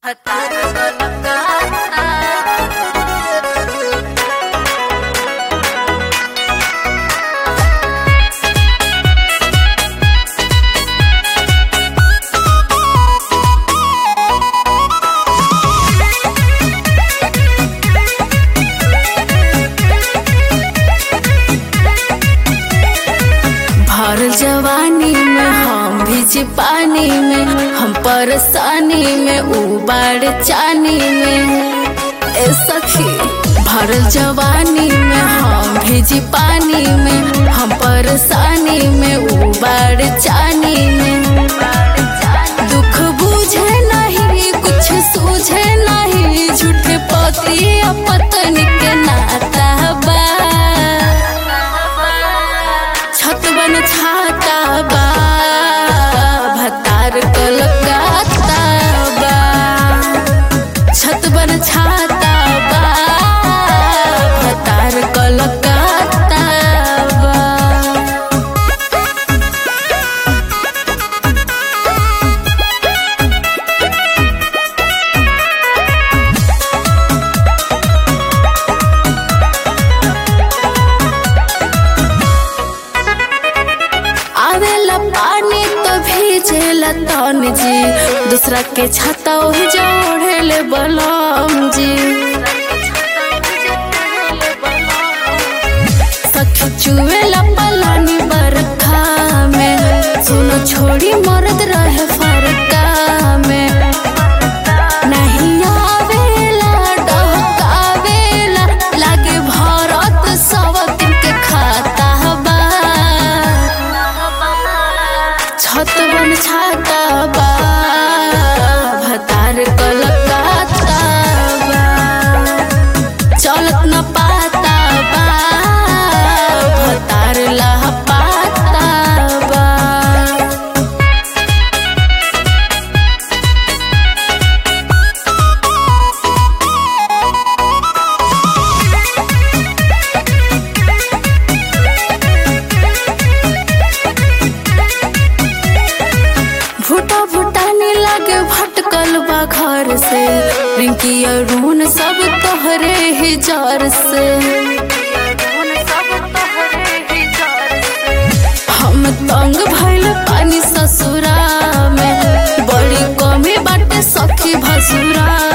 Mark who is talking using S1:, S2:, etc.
S1: भरल जवानी में हम भीज पानी में हम परेशानी में उबाड़ चानी में ए सखी भरल जवानी में हम भीज पानी में हम परेशानी में उबाड़ चानी में दुख बुझे नहीं कुछ सूझे नहीं झूठे पति या पत्नी के नाता बा छत बन छाता बा भतार कलकत्ता बा छत बन छाता बा भतार कलकत्ता बा आवेला पानी तो भीजेला तन जी दूसरा के छाता ओही जोड़ेले बलम जी सखी चुवेला पलानी बरखा में सुनो छोड़ी मरद रहे फरका में नहीं आवेला डहकावेला लागे भरत सब दिन के खाता बा छत बन छाता बा भतार कलकत्ता बा चलत न पाता बा भतार लह पाता बा भूटा भूटानी लागे भटकल बा घर से रिंकी अरुण सब तोहरे ही जर से हम तंग भइल पानी ससुरा में बड़ी कमी बाटे सखी भसुरा